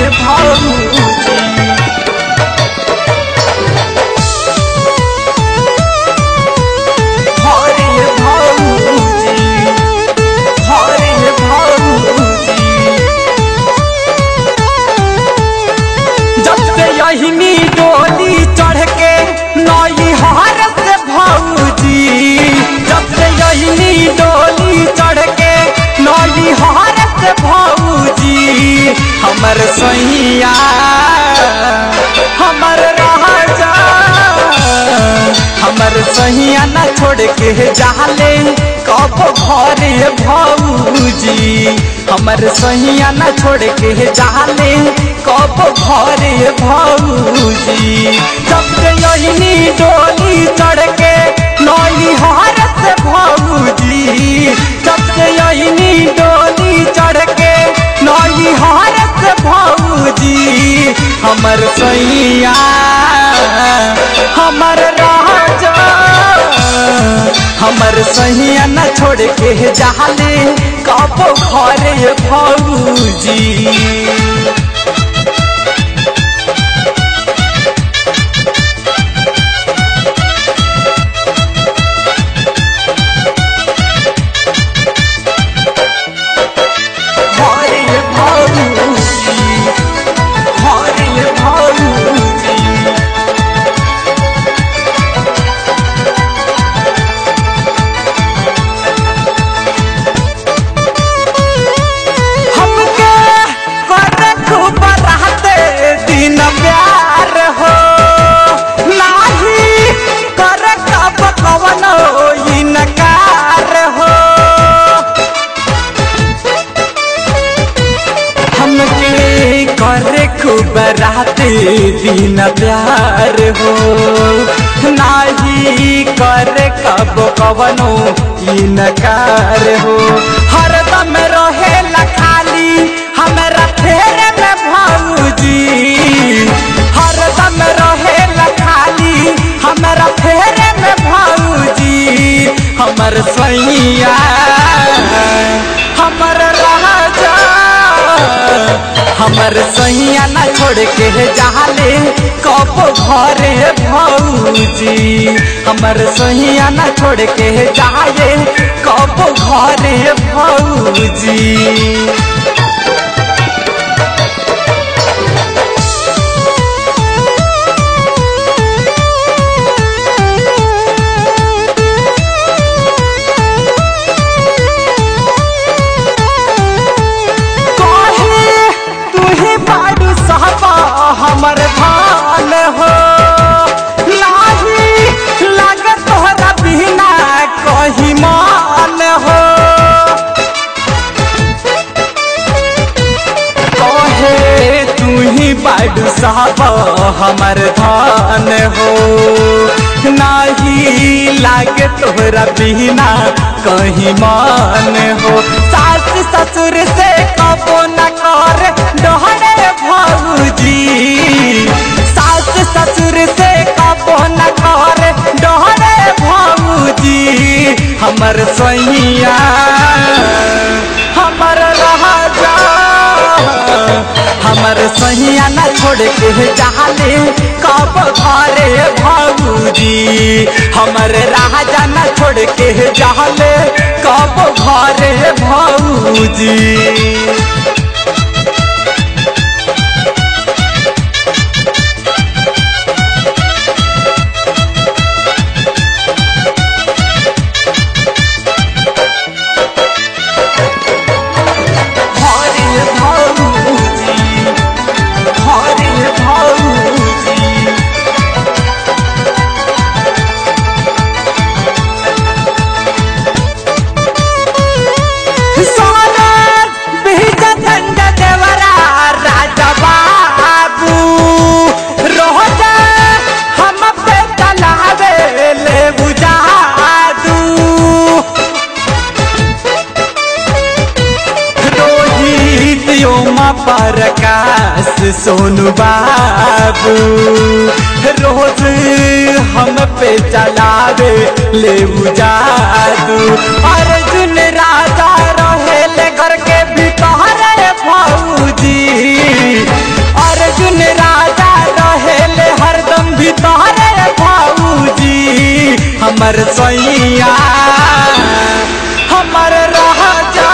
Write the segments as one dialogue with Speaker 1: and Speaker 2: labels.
Speaker 1: भौजी हरे भौजी हरे भौजी जब से यही डोली चढ़ के नई हार से भौजी जब से यही डोली चढ़ के नई हार से भौजी हमर सैया हमर राजा हमर सैया न छोड़ के जाले कब घरे भौजी हमर सैया न छोड़ के जाले कब घरे भौजी जब से यही डोली चढ़ के नई हार से भौजी जब से यही डोली चढ़ के नई हार से भौजी हमर सैया हमर राजा हमर सैया न छोड़ के जाले कब घरे भौजी हरे भौजी हरे भौजी हमके करे खूब रहते दिन प्यार हो नाही करे कब कवनो इनकार हो हमके करे खूब रहते दिन प्यार हो नाही करे कब कवनो इनकार हो हरदम रहे खाली हमरा फेरे में भौजी हरदम रहे खाली हमरा फेरे में भौजी हमर सैया हमर राजा हमर सैया न छोड़ के जाले कब घरे भौजी हमर सैया न छोड़ के जाले कब घरे भौजी कहे तू ही बाडू साहबा हमर धान हो नाही लागे तोहरा बिना कहीं मान हो कहे तू ही बाडू साहबा हमर धान हो नाही लागे तोहरा बिना कहीं मान हो सास ससुर से कबो न कर डहरे भौजी सास ससुर से कबो न कर डहरे भौजी हमर सैया हमर राजा हमर सैया न छोड़ के जाले कब घरे भौजी हमर राजा न छोड़ के जाले कब घरे भौजी हरे भौजी हरे भौजी सोनर बीज दंड देवरा राजा बाबू रोज हम पे चलावे ले बुझादू रोहित योमा प्रकाश सोनू बाबू रोज हम पे चलावे ले जादू अर्जुन राजा रहे ले घर के भीतर भौजी हमर सैया हमर राजा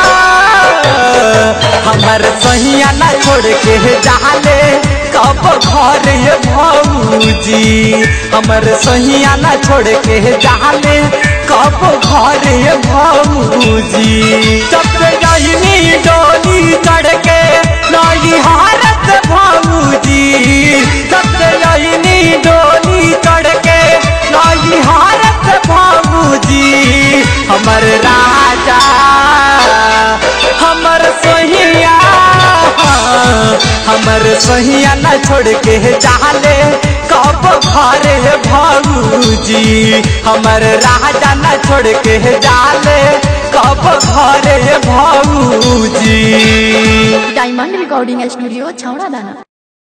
Speaker 1: हमर सैया ना छोड़ के जाले कब घर ये भौजी हमर सैया ना छोड़ के जाले कब घर ये भौजी सबसे गहनी डोली चढ़ के नई हारत भौजी सबसे गहनी डोली चढ़ के नई हारत भौजी हमर राजा हमर सोहिया हमर सोहिया न छोड़ के चाले कब घरे भौजी हमर राजा न छोड़ के जाले कब घरे भौजी
Speaker 2: डायमंड रिकॉर्डिंग स्टूडियो छौड़ा दाना